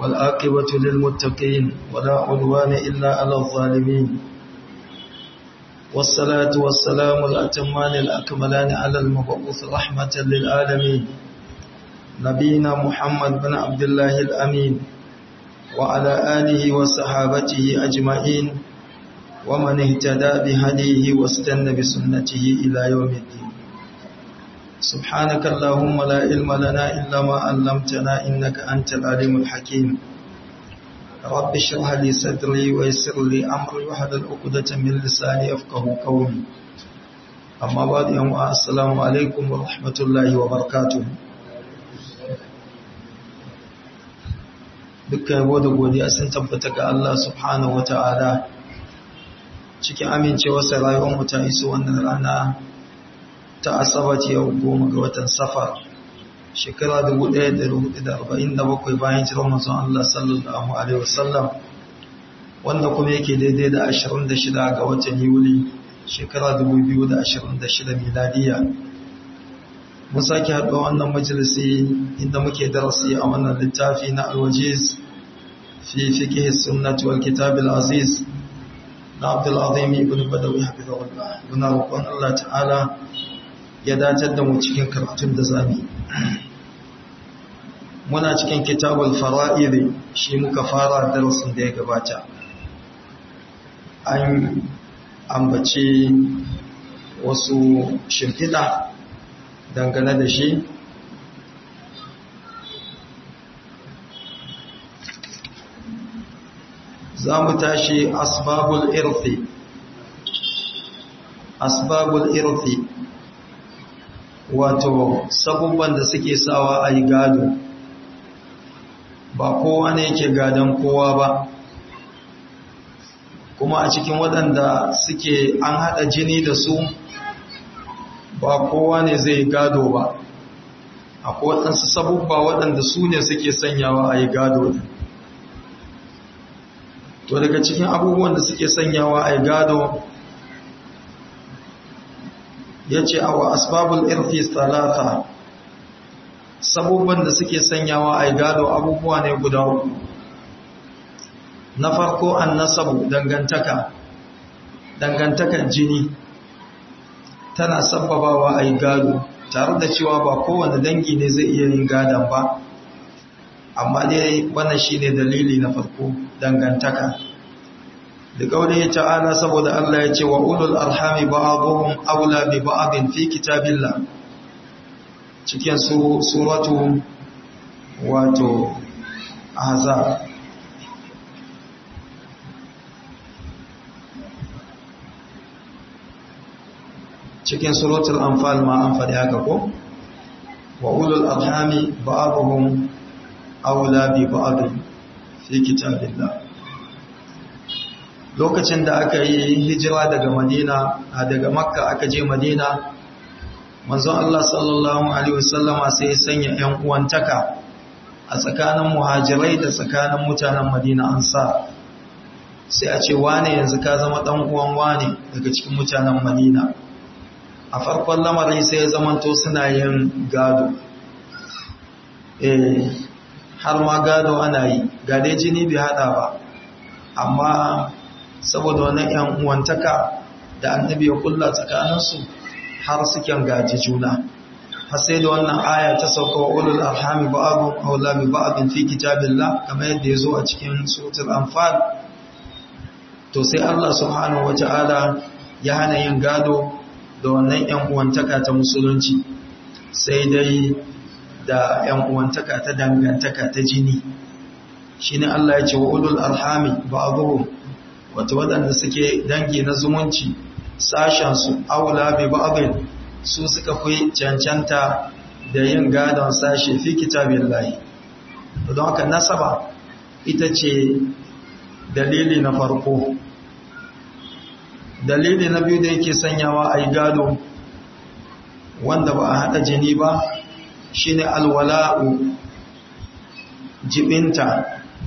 والآقبة للمتقين ولا عدوان إلا على الظالمين والصلاة والسلام الأتمان الأكملان على المبعوث رحمة للعالمين نبينا محمد بن عبد الله الأمين وعلى آله وصحابته أجمعين ومن اهتدى بهديه واستنى بسنته إلى يوم الدين سبحانك اللهم لا علم لنا إلا ما علمتنا إنك أنت العليم الحكيم رب اشرح لي صدري ويسر لي أمري واحلل عقدة من لساني يفقه قولي أما بعد يوم السلام عليكم ورحمة الله وبركاته dukkan yabo da godiya sun tabbata ga Allah subhanahu wata'ala cikin amincewarsa rayuwar mu ta iso wannan rana ta asabar yau goma ga watan safar shekara 1447 bayan jiran manzon Allah sallallahu alaihi wasallam wanda kuma yake daidai da 26 ga watan yuli shekara 2026 miladiya mun sake haɗuwa wannan majalisi inda muke darasi a wannan littafi na alwajiz fi fiqh sunnah wal kitab al aziz na Abdul Azim ibn Badawi hafizahullah muna roƙon Allah ta'ala ya dacar da mu cikin karatun da zami muna cikin kitabul fara'id shi muka fara darasin da ya gabata an ambace wasu shimfiɗa dangane da shi za mu tashi asbabul irfi asbabul irfi wato sabubban da suke sawa a yi gado ba kowa ne yake gadon kowa ba kuma a cikin waɗanda suke an haɗa jini da su ba kowa ne zai gado ba akwai waɗansu sabubba waɗanda su ne suke sanyawa a yi gado to daga cikin abubuwan da suke sanyawa a yi gado ya ce awa asbabul irfi talata sabubban da suke sanyawa a yi gado abubuwa ne guda uku na farko an nasabu dangantaka dangantakar jini tana sababawa a yi gado tare da cewa ba kowane dangi ne zai iya yin gadon ba amma dai wannan shi ne dalili na farko dangantaka da kauli ta'ala saboda Allah ya ce wa ulul arhami ba'dhum aula bi ba'din fi kitabillah cikin su suratu wato ahzab cikin suratul anfal ma an faɗi haka ko wa ulul arhami ba'dhum aula bi ba'd fi kitabillah lokacin da aka yi hijira daga Madina daga Makka aka je Madina manzon Allah sallallahu alaihi wasallama sai ya sanya ƴan uwantaka a tsakanin muhajirai da tsakanin mutanen Madina ansa sai a ce wane yanzu ka zama dan uwan wane daga cikin mutanen Madina a farkon lamarin sai ya zamanto suna yin gado eh har ma gado ana yi gade jini bai hada ba amma saboda wannan yan uwantaka da annabi ya kulla tsakaninsu har suke gaji juna har sai da wannan aya ta sauka wa ulul arhami ba'dhum awla bi ba'dhin fi kitabillah kamar yadda yazo a cikin suratul anfal to sai Allah subhanahu wataala ya hana yin gado da wannan ‘yan uwantaka ta musulunci sai dai da ‘yan uwantaka ta dangantaka ta jini shi ne Allah ya ce wa ulul arhami ba a zuhu wata waɗanda suke dangi na zumunci sashensu aula bai ba'abin su suka fi cancanta da yin gadon sashe fi kitabin layi don haka nasaba ita ce dalili na farko dalili na biyu da yake sanyawa a yi gado wanda ba a haɗa jini ba shine alwala'u jibinta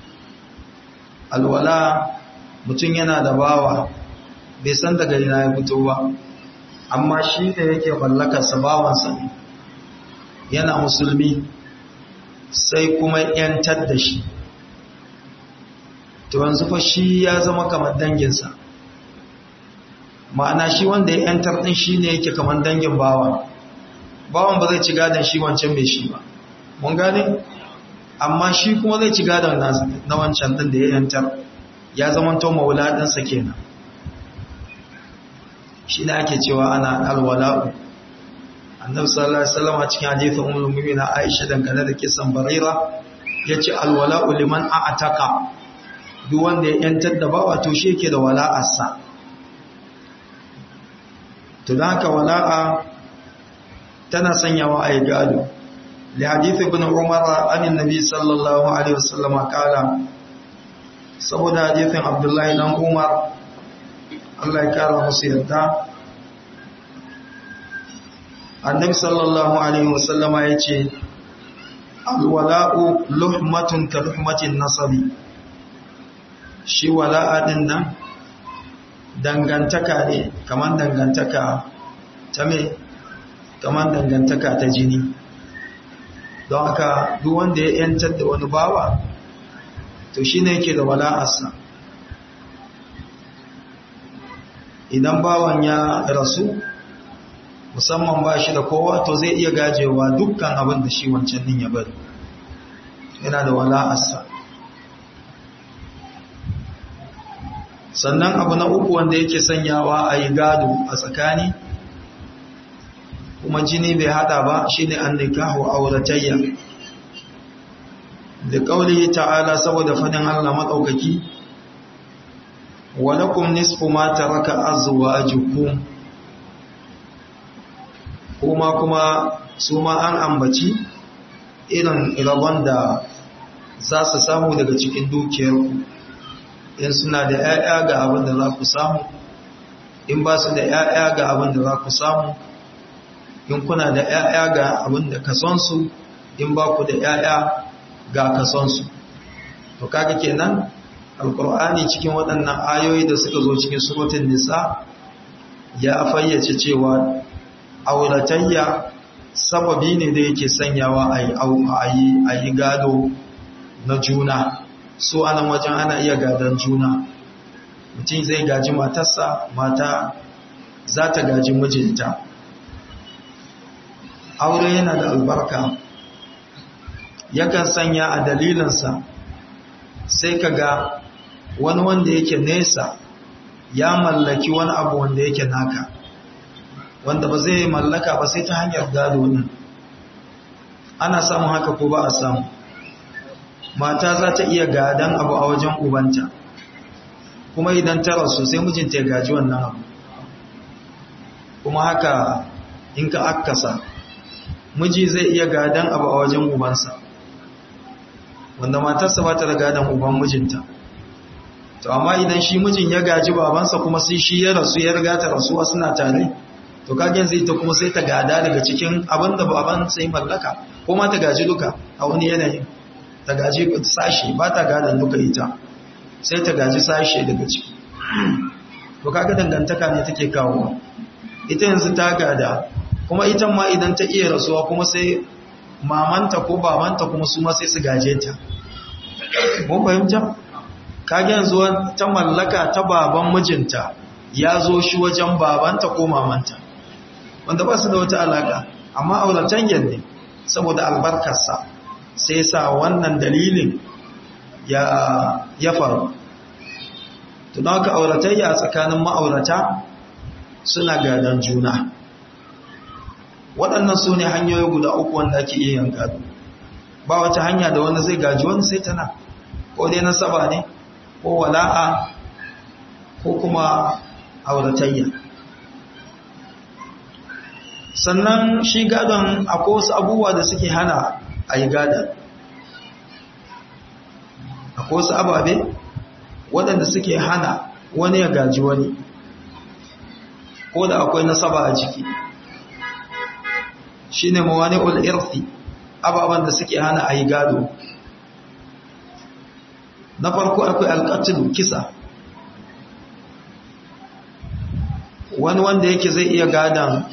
alwala mutum yana da bawa bai san daga ina ya fito ba amma shi da yake mallakarsa bawansa ne yana musulmi sai kuma yantar da shi to yanzu fa shi ya zama kamar danginsa ma'ana shi wanda ya yantar din shi ne yake kamar dangin bawa bawan ba zai ci gadon shi wancan mai shi ba mun gane amma shi kuma zai ci gadon na wancan din da ya yantar ya zama to maula ɗinsa kenan shi ne ake cewa ana alwala'u annabi sallallahu alaihi wasallam a cikin hadisin ummul mu'minin Aisha dangane da kisan Barira yace alwala'u liman a'taka duk wanda ya yantar da bawa to shi yake da wala'arsa to dan haka wala'a tana sanyawa a gado li hadith ibn Umar an annabi sallallahu alaihi wasallam kala saboda hadisin Abdullahi dan Umar Allah ya kara musu yarda annabi sallallahu alaihi wasallama ya ce alwala'u luhmatun ka luhmatin nasabi shi wala'a din nan dangantaka ne kamar dangantaka ta me kamar dangantaka ta jini don haka duk wanda ya yantar da wani bawa to shi ne yake da wala'arsa idan bawan ya rasu musamman ba shi da kowa to zai iya gajewa dukkan abin da shi wancan din ya bari yana da wala'arsa sannan abu na uku wanda yake sanyawa a yi gado a tsakani kuma jini bai hada ba shi ne an nikahu auratayya da ƙauli ta'ala saboda fadin allah maɗaukaki walakum nisfu ma taraka azwajukum kuma kuma su ma an ambaci irin rabon da za su samu daga cikin dukiyarku in suna da 'ya'ya ga abin da za ku samu in ba su da 'ya'ya ga abin da za ku samu in kuna da 'ya'ya ga abin da kasonsu in ba ku da 'ya'ya ga kasonsu to kaga kenan alkur'ani cikin waɗannan ayoyi da suka zo cikin surutun nisa ya fayyace cewa auratayya sababi ne da yake sanyawa a yi gado na juna so anan wajen ana iya gadon juna mutum zai gaji matarsa mata za ta gaji mijinta aure yana da albarka yakan sanya a dalilinsa sai ka ga wani wanda yake nesa ya mallaki wani abu wanda yake naka wanda ba zai mallaka ba sai ta hanyar gado din ana samun haka ko ba a samu mata za ta iya gadan abu a wajen ubanta kuma idan ta rasu sai mijinta ya gaji wannan abu kuma haka in ka akkasa miji zai iya gadan abu a wajen ubansa wanda matarsa ba ta da gadan uban mijinta to amma idan shi mijin ya gaji babansa kuma sai shi ya rasu ya riga ta rasuwa suna tare to kagen zai ta kuma sai ta gada daga cikin abin da baban sai mallaka ko ma ta gaji duka a wani yanayin ta gaji sashe ba ta gadan duka ita sai ta gaji sashe daga ciki to kaga dangantaka ne take kawo ita yanzu ta gada kuma ita ma idan ta iya rasuwa kuma sai mamanta ko babanta kuma su ma sai su gaje ta mun fahimta kage yanzu ta mallaka ta baban mijinta ya zo shi wajen babanta ko mamanta wanda ba su da wata alaka amma auratan ne saboda albarkarsa sai sa wannan dalilin ya ya faru to don haka auratayya a tsakanin ma'aurata suna gadon juna waɗannan su ne hanyoyi guda uku wanda ake iya yin gado ba wata hanya da wani zai gaji wani sai tana ko dai nasaba ne ko wala'a ko kuma auratayya sannan shi gadon akwai wasu abubuwa da suke hana a yi gadon akwai wasu ababe waɗanda suke hana wani ya gaji wani ko da akwai nasaba a ciki shi ne mawani ul'irfi ababen da suke hana a yi gado na farko akwai alƙatilu kisa wani wanda yake zai iya gadon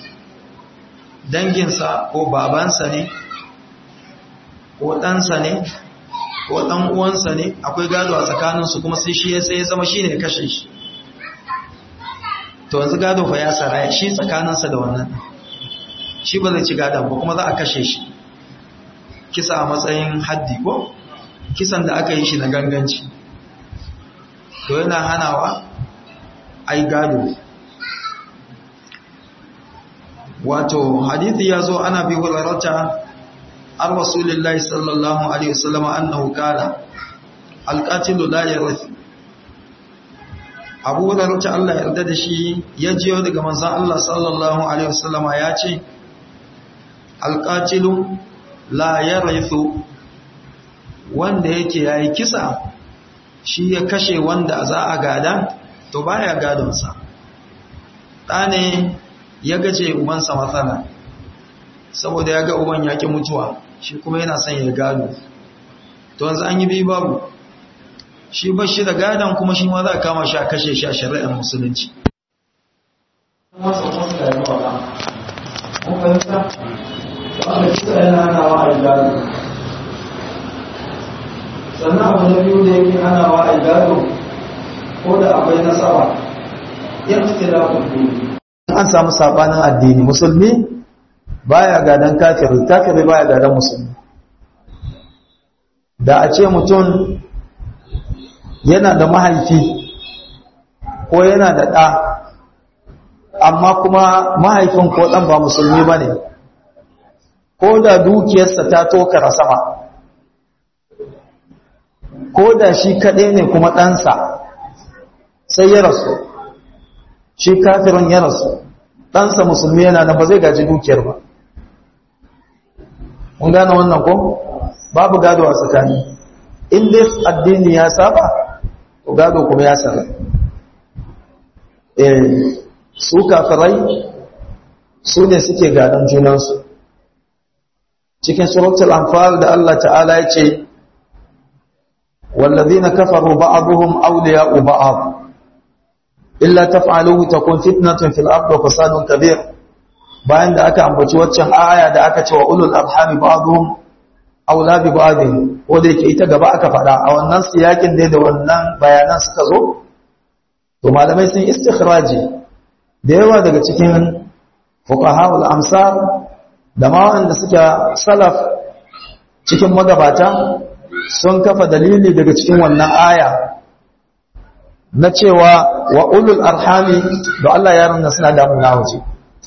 danginsa ko babansa ne ko ɗansa ne ko dan uwansa ne akwai gado a tsakaninsu kuma sai shi ya sai ya zama shine ya kashe shi to yanzu gado fa ya saraya shi tsakaninsa da wannan shi ba zai ci gadon ba kuma za a kashe shi kisa a matsayin haddi ko kisan da aka yi shi na ganganci to yana hanawa ai gado wato hadithi ya zo ana bi hularata an rasulillahi sallallahu alaihi wasallam annahu qala alqatilu la yarith abu hularata Allah ya yarda da shi ya jiyo daga manzon Allah sallallahu alaihi wasallam ya ce alqatilu la yarithu wanda yake yayi kisa shi ya kashe wanda za a gada to baya gadonsa ɗane ya gaje ubansa matsala saboda ya ga uban ya ƙi mutuwa shi kuma yana son ya gado to yanzu an yi biyu babu shi ba shi da gadon kuma shi ma za a kama shi a kashe shi a shari'ar musulunci sannan abu na biyu da yake hanawa a gado ko da akwai nasaba yan da an samu sabanin addini musulmi baya gadan kafiri kafiri baya gadan musulmi da a ce mutum yana da mahaifi ko yana da ɗa amma kuma mahaifin ko ɗan ba musulmi ba ne ko da dukiyarsa ta tokara sama ko da shi kaɗai ne kuma ɗansa sai ya rasu shi kafirin ya rasu ɗansa musulmi yana da ba zai gaji dukiyar ba mun gane wannan ko babu gado a tsakani in dai addini ya saba to gado kuma ya saba eh su kafirai su ne suke gadon junansu cikin suratul anfal da Allah ta'ala ya ce والذين كفروا بعضهم أولياء بعض إلا تفعلوه تكون فتنة في الأرض وفساد كبير bayan da aka ambaci waccan aya da aka ce wa ulul arhami ba'dhum aula bi ba'dhin ko da yake ita gaba aka fada a wannan siyakin ne da wannan bayanan suka zo to malamai sun istikhraji da yawa daga cikin fuqahaul amsar da ma wanda suke salaf cikin magabata sun kafa dalili daga cikin wannan aya na cewa wa ulul arhami da Allah ya ranna suna damuna waje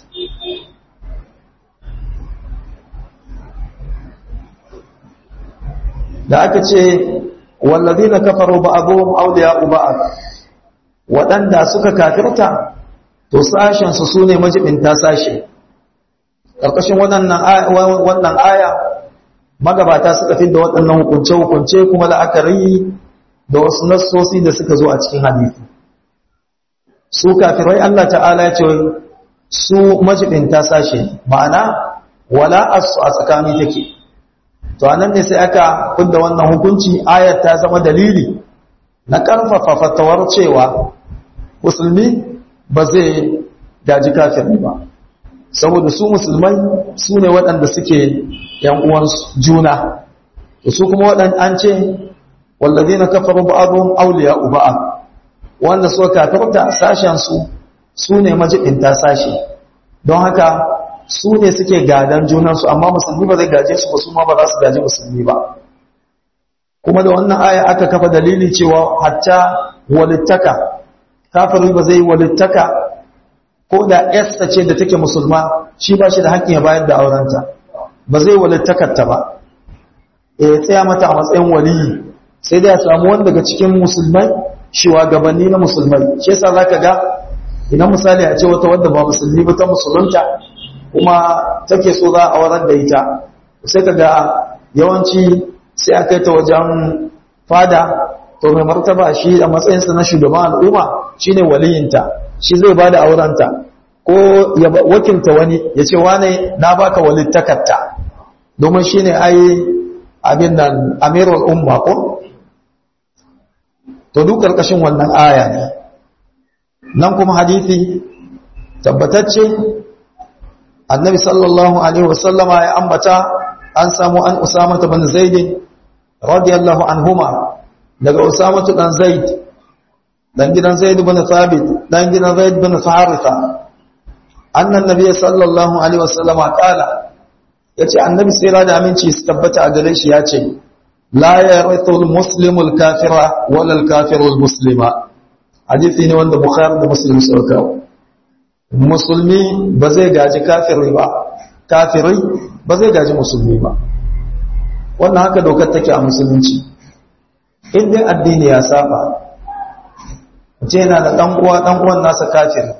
da aka ce wallazina kafaru ba'dhum awliya'u ba'd waɗanda suka kafirta to sashen su sune majibinta sashe karkashin wannan wannan aya magabata suka fi da waɗannan hukunce-hukunce kuma la'akari da wasu nassosi da suka zo a cikin hadisi su kafirai Allah ta'ala ya ce su majibinta sashe ma'ana wala asu a tsakani take to anan ne sai aka kunda wannan hukunci ayat ta zama dalili na karfafa fatawar cewa musulmi ba zai gaji kafiri ba saboda su musulmai su ne waɗanda suke yan uwan juna su kuma waɗanda an ce wallazina kafaru ba'dhum awliya'u ba'd wanda suka kafirta sashen su su ne majibinta sashi don haka su ne suke gadan junansu amma musulmi ba zai gaje su ba su ma ba za su gaji musulmi ba kuma da wannan aya aka kafa dalili cewa hatta walittaka kafiri ba zai walittaka ko da yasta ce da take musulma shi ba shi da hakkin ya bayar da aurenta ba zai walittakarta ba ya tsaya mata a matsayin waliyi sai dai ya samu wani daga cikin musulmai shugabanni na musulmai shi yasa zaka ga idan misali a ce wata wadda ba musulmi ba ta musulunta kuma take so za a aurar da ita sai ka ga yawanci sai a kai ta wajen fada to mai martaba shi a matsayinsa na shugaban al'umma shine waliyinta shi zai ba da aurenta ko ya wakilta wani ya ce wane na baka walittakarta domin shine ai abin nan amirul umma ko to duk karkashin wannan aya ne nan kuma hadisi tabbatacce annabi sallallahu alaihi wasallama ya ambata an samu an usama bin zaid radiyallahu anhuma daga Usama dan Zaid dan gidan Zaid ibn Thabit dan gidan Zaid ibn Haritha anna an-nabiy sallallahu alaihi wasallam qala yace annabi sai da aminci su tabbata a gare shi yace la yarithu al-muslimu al-kafira wala al-kafiru al-muslima hadisi ne wanda Bukhari da Muslim suka kawo musulmi ba zai gaji kafiri ba kafirai ba zai gaji musulmi ba wannan haka dokar take a musulunci in dai addini ya saba ce yana da dan uwa dan uwan nasa kafiri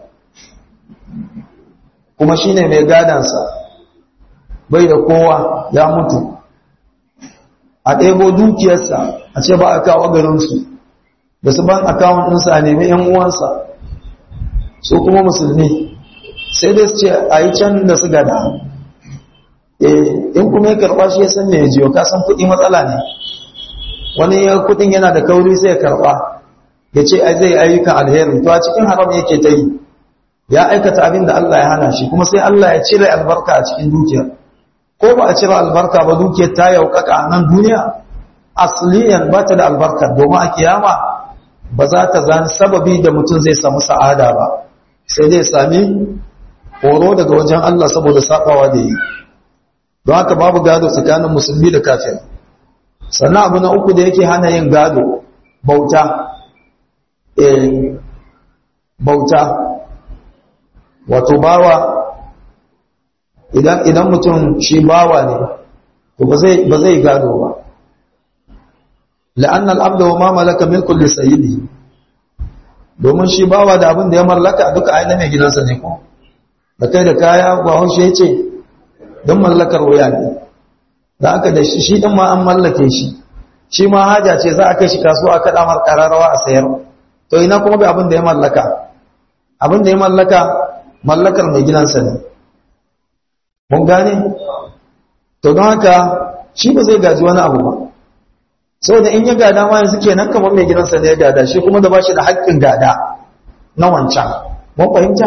kuma shine mai gadansa bai da kowa ya mutu a ɗebo dukiyarsa a ce ba a kawo garinsu da su ban akawun ɗinsa a nemi ‘yan uwansa su kuma musulmi sai dai su ce a yi can da su gada in kuma ya karɓa shi ya san mai jiyo ka san kuɗi matsala ne wani ya kuɗin yana da kauri sai ya karɓa ya ce ai zai ayyukan alheri to a cikin haram yake ta yi ya aikata abin da Allah ya hana shi kuma sai Allah ya cire albarka a cikin dukiyar ko ba a cire albarka ba dukiyar ta yaukaka a nan duniya asliyan ba ta da albarka domin a kiyama ba za ta zan sababi da mutum zai samu sa'ada ba sai dai sami horo daga wajen Allah saboda sabawa da yi don haka babu gado tsakanin musulmi da kafir sannan abu na uku da yake hana yin gado bauta eh bauta wato bawa idan idan mutum shi bawa ne to ba zai ba zai gado ba la'anna al-abda wa ma malaka milkun li sayyidi domin shi bawa da abin da ya mallaka duka ainihin mai gidansa ne ko da kai da kaya ba haushe yace don mallakar wuya ne da aka da shi shi din ma an mallake shi shi ma haja ce za a kai shi kasuwa aka damar kararrawa a sayar to ina kuma bai abin da ya mallaka abin da ya mallaka mallakar mai gidansa ne mun gane to don haka shi ba zai gaji wani abu ba saboda in ya gada ma yanzu kenan kamar mai gidansa ne ya gada shi kuma da ba shi da haƙƙin gada na wancan mun fahimta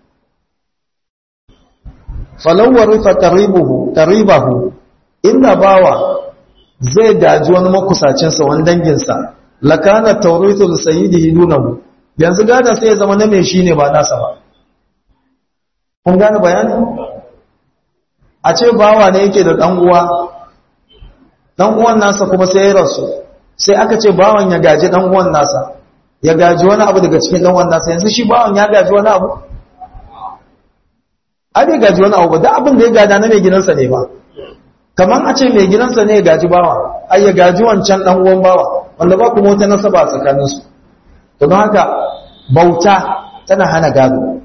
falawar rufa qaribuhu qaribahu inda bawa zai gaji wani makusacinsa wani danginsa lakana tawritu li sayyidihi dunahu yanzu gada sai ya zama na mai shi ne ba nasa ba kun gane bayani a ce bawa ne yake da dan uwa dan uwan nasa kuma sai ya rasu sai aka ce bawan ya gaji dan uwan nasa ya gaji wani abu daga cikin dan uwan nasa yanzu shi bawan ya gaji wani abu a bai gaji wani abu ba duk abin da ya gada na mai gidansa ne ba kamar a ce mai gidansa ne ya gaji bawa ai ya gaji wancan dan uwan bawa wanda ba kuma wata nasaba a tsakaninsu to don haka bauta tana hana gado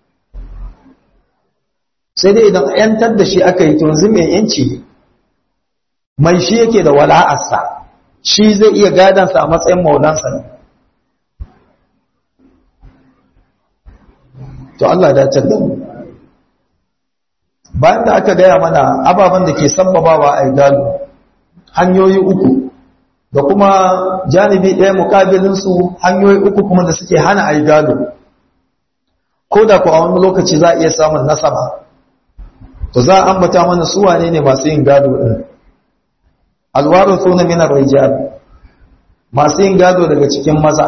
sai dai idan yantar da shi aka yi to yanzu mai yanci ne mai shi yake da wala'arsa shi zai iya gadansa a matsayin maulansa ne to Allah da da mu bayan da aka gaya mana ababen da ke sabbabawa a gado hanyoyi uku da kuma janibi ɗaya mukabilinsu hanyoyi uku kuma da suke hana a gado ko da ku a wani lokaci za a iya samun nasaba to za a ambata mana su wane ne masu yin gado ɗin alwaru suna minar rijal masu yin gado daga cikin maza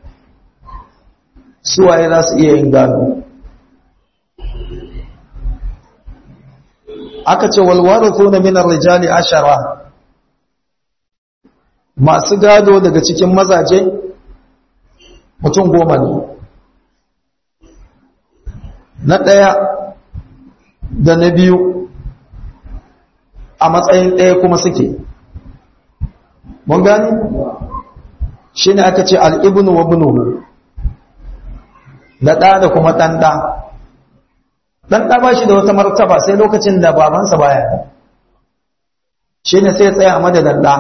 suwaye za su iya yin gado aka ce walwaru suna minar rijali ashara masu gado daga cikin mazaje mutum goma ne na ɗaya da na biyu a matsayin ɗaya kuma suke mun gani shi ne aka ce al'ibinu wa binuhu da ɗa da kuma ɗanɗa ɗanɗa ba shi da wata martaba sai lokacin da babansa baya shi ne sai tsaya a madadin ɗa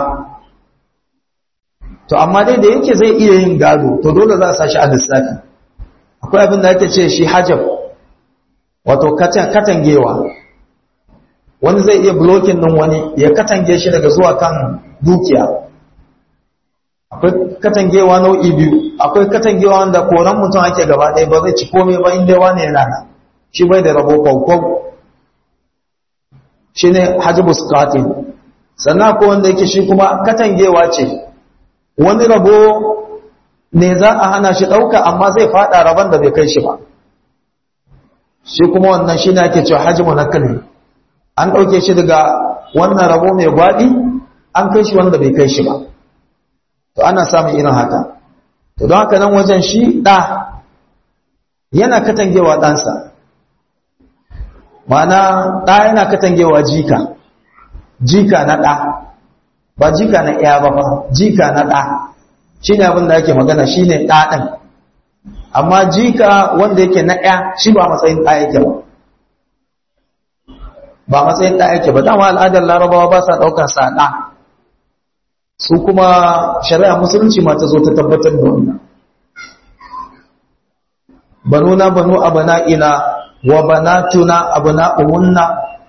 to amma dai da yake zai iya yin gado to dole za a sa shi a lissafi akwai abin da ake ce shi hajab wato katangewa wani zai iya blocking din wani ya katange shi daga zuwa kan dukiya akwai katangewa nau'i biyu akwai katangewa wanda koran mutum ake gaba ɗaya ba zai ci komai ba inda wani rana shi bai da rabo kwaukwau shi ne hajjibus katin sannan ko wanda yake shi kuma katangewa ce wani rabo ne za a hana shi ɗauka amma zai faɗa rabon da bai kai shi ba shi kuma wannan shi ne ake cewa hajjimu na kalli an ɗauke shi daga wannan rabo mai gwaɗi an kai shi wanda bai kai shi ba to ana samun irin haka to don haka nan wajen shi ɗa yana katangewa ɗansa ma'ana ɗa yana katangewa jika jika na ɗa ba jika na ɗaya ba ba jika na ɗa shi ne abin da ake magana shi ne ɗa ɗin amma jika wanda yake na ɗaya shi ba matsayin ɗa yake ba ba matsayin ɗa yake ba dama al'adar larabawa ba sa ɗaukar sa ɗa su kuma shari'a musulunci ma ta zo ta tabbatar da wannan banuna banu abana'ina wa banatuna abana'uhunna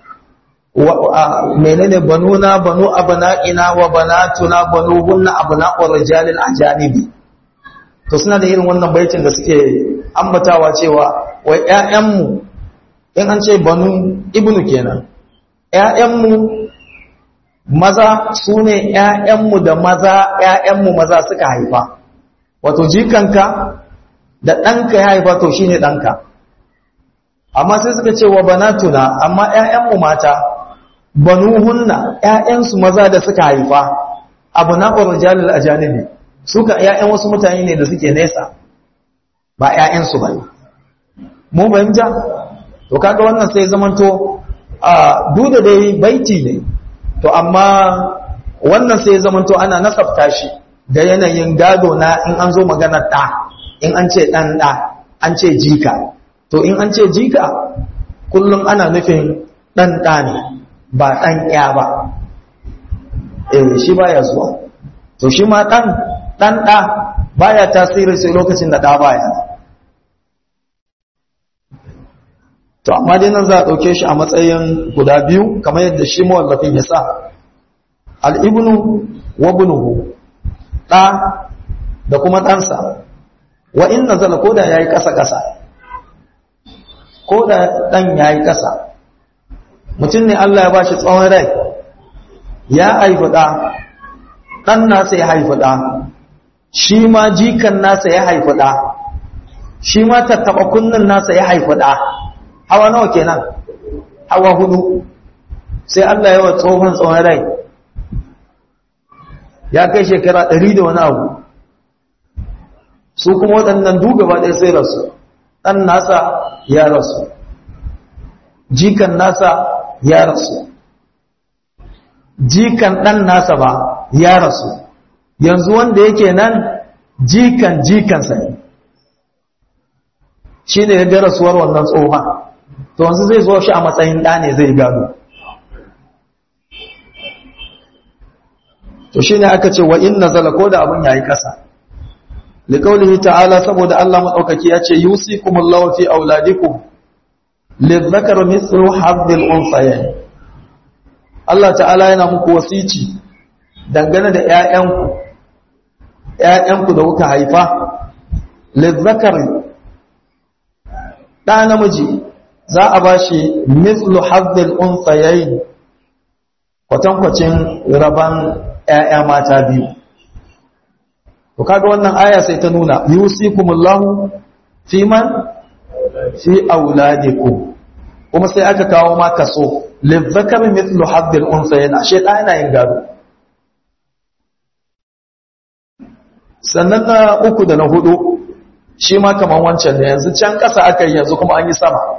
menene banuna banu abana'ina wa banatuna banuhunna abana'ur rijalil ajanibi to suna da irin wannan baitin da suke ambatawa cewa wai ƴaƴanmu in an ce banu ibnu kenan ƴaƴanmu maza su ne ƴaƴanmu da maza ƴaƴanmu maza suka haifa wato jikanka da ɗanka ya haifa to shine ɗanka amma sai suka ce wa banatuna amma ƴaƴanmu mata banuhunna ƴaƴansu maza da suka haifa abu na urijalil ajanibi suka ƴaƴan wasu mutane ne da suke nesa ba ƴaƴansu bane mu fahimta to kaga wannan sai zamanto a duda dai baiti ne to amma wannan sai zamanto ana nasabta shi da yanayin gado na in an zo maganar ɗa in an ce ɗan ɗa an ce jika to in an ce jika kullum ana nufin ɗan ɗa ne ba ɗan ya ba eh shi baya zuwa to shi ma ɗan ɗan ɗa baya tasiri sai lokacin da ɗa baya to amma dai nan za a ɗauke shi a matsayin guda biyu kamar yadda shi mawallafin ya sa al'ibnu wa bunuhu ɗa da kuma ɗansa wa in nazala ko da ya yi ƙasa-ƙasa ko da ɗan ya yi ƙasa mutum ne Allah ya ba shi tsawon rai ya haifi ɗa ɗan nasa ya haifi ɗa shi ma jikan nasa ya haifi ɗa shi ma tattaɓa kunnin nasa ya haifi ɗa hawa nawa kenan hawa hudu sai Allah ya wa tsohon tsawon rai ya kai shekara ɗari da wani abu su kuma waɗannan gaba ɗaya sai rasu ɗan nasa ya rasu jikan nasa ya rasu jikan ɗan nasa ba ya rasu yanzu wanda yake nan jikan jikansa ne shi ne ya ga rasuwar wannan tsohon to yanzu zai zo shi a matsayin ɗa ne zai gado to shi ne aka ce wa in nazala ko da abin yayi ƙasa liqaulihi ta'ala saboda Allah madaukaki ya ce yusikumullahu fi auladikum lidhakari mithlu hadhil unsayayn Allah ta'ala yana muku wasici dangane da ƴaƴanku ƴaƴanku da kuka haifa lidhakari da namiji za a bashi mithlu hadhil unsayayn kwatankwacin raban ƴaƴa mata biyu to kaga wannan aya sai ta nuna yusikumullahu fi man fi auladikum kuma sai aka kawo ma kaso lizzakar mithlu haddil unsayin ashe da yana yin gado sannan na uku da na hudu shi ma kaman wancan ne yanzu can kasa aka yi yanzu kuma an yi sama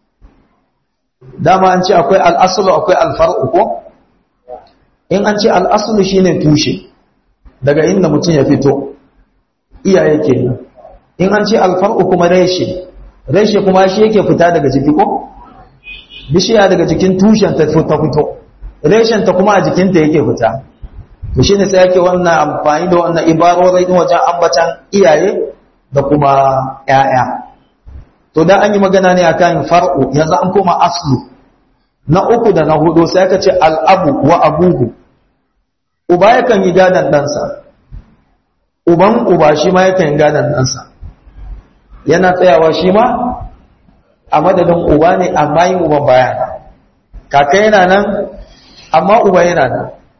dama an ce akwai al'asulu akwai alfar'u ko in an ce al'asulu shine tushe daga inda mutum ya fito iyaye kenan in an ce alfar'u kuma reshe reshe kuma shi yake fita daga jiki ko bishiya daga jikin tushen ta fito reshen ta kuma a jikinta yake fita to shine sai yake wannan amfani da wannan ibarorai din wajen ambatan iyaye da kuma ƴaƴa to da an yi magana ne akan far'u yanzu an koma aslu na uku da na hudu sai aka ce al'abu wa abuhu uba yakan yi gadan ɗansa uban uba shi ma yakan yi gadan ɗansa yana tsayawa shi ma a madadin uba ne amma yin uban baya kaka yana nan amma uba yana nan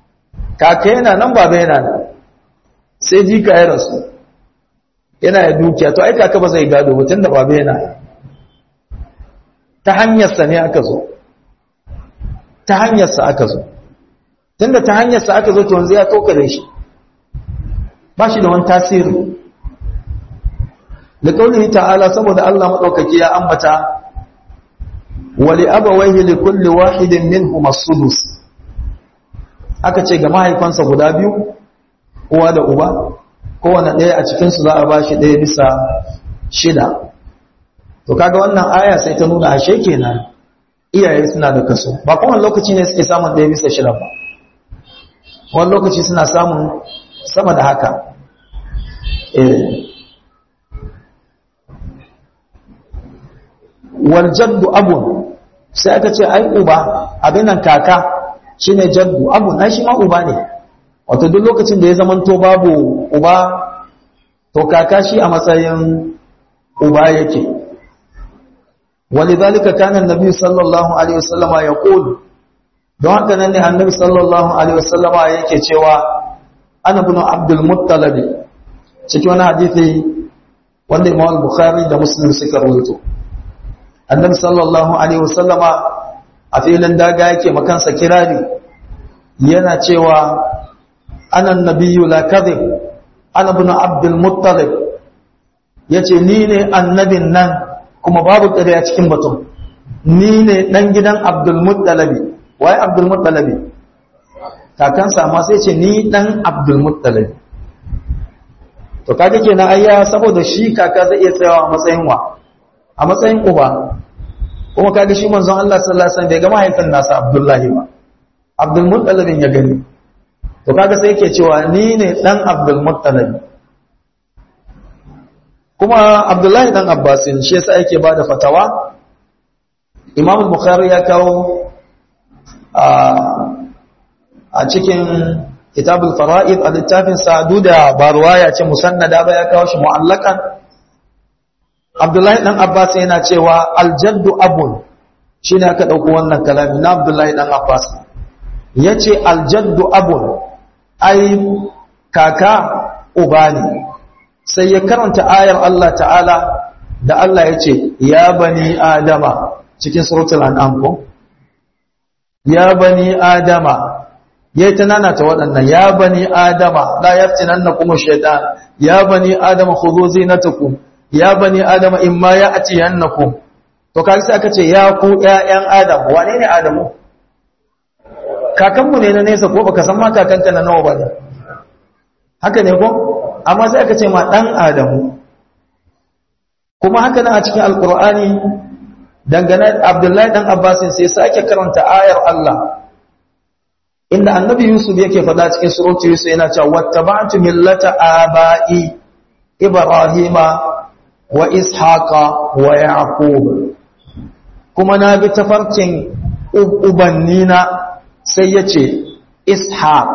kaka yana nan baba yana nan sai jika ya rasu yana da dukiya to ai kaka ba zai gado ba tunda baba yana ta hanyarsa ne aka zo ta hanyarsa aka zo tunda ta hanyarsa aka zo to yanzu ya toka da shi ba shi da wani tasiri da kaulihi ta'ala saboda Allah madaukaki ya ambata wali abawaihi li kulli wahidin minhum as-sudus aka ce ga mahaifansa guda biyu uwa da uba kowane ɗaya a cikin su za a bashi ɗaya bisa shida to kaga wannan aya sai ta nuna ashe kenan iyaye suna da kaso ba kowane lokaci ne suke samun ɗaya bisa shida ba wani lokaci suna samun sama da haka wal jaddu abun sai aka ce ai uba abin nan kaka shine jaddu abun ai shi ma uba ne wato duk lokacin da ya zamanto babu uba to kaka shi a matsayin uba yake ولذلك كان النبي صلى الله عليه وسلم يقول don haka nan ne annabi sallallahu alaihi wasallam yake cewa ana ibn abdul muttalib cikin wani hadisi wanda imam bukhari da muslim suka rawaito annabi sallallahu alaihi wasallam a filin daga yake makansa kirari yana cewa ana nabiyyu la kadhib ana ibn abdul muttalib yace ni ne annabin nan kuma babu ƙarya cikin batun ni ne dan gidan abdul muttalib wai abdulmuttalabi kakansa amma sai ce ni dan abdulmuttalabi to kaga kenan ayya saboda shi kaka zai iya tsayawa a matsayin wa a matsayin uba kuma kaga shi manzon Allah sallallahu alaihi wasallam bai ga mahaifin nasa Abdullahi ba abdulmuttalabin ya gani to kaga sai yake cewa ni ne dan abdulmuttalabi kuma Abdullahi dan Abbasin shi yasa yake bada fatawa Imam Bukhari ya kawo a cikin kitabul fara'id a littafin sa'adu da ba ruwaya ce musannada ba ya kawo shi mu'allakan Abdullahi dan Abbas yana cewa aljaddu abun shine aka dauko wannan kalami na Abdullahi dan Abbas yace aljaddu abun ai kaka uba ne sai ya karanta ayar Allah ta'ala da Allah yace ya bani adama cikin suratul an'am ko ya bani adama yayi ta nanata waɗannan ya bani adama la yaftinannakum ash-shaytan ya bani adama khudhu zinatakum ya bani adama imma ya'tiyannakum to kai sai aka ce ya ku ƴaƴan adam wane ne adamu kakanmu ne na nesa ko baka san ma kakanka na nawa bane haka ne ko amma sai aka ce ma dan adamu kuma haka nan a cikin alqur'ani dangane abdullahi dan abbasin sai sake karanta ayar Allah inda annabi yusuf yake faɗa cikin suratu yusuf yana cewa wattaba'tu millata aba'i ibrahima wa ishaqa wa yaqub kuma na bi tafarkin ubannina sai yace ishaq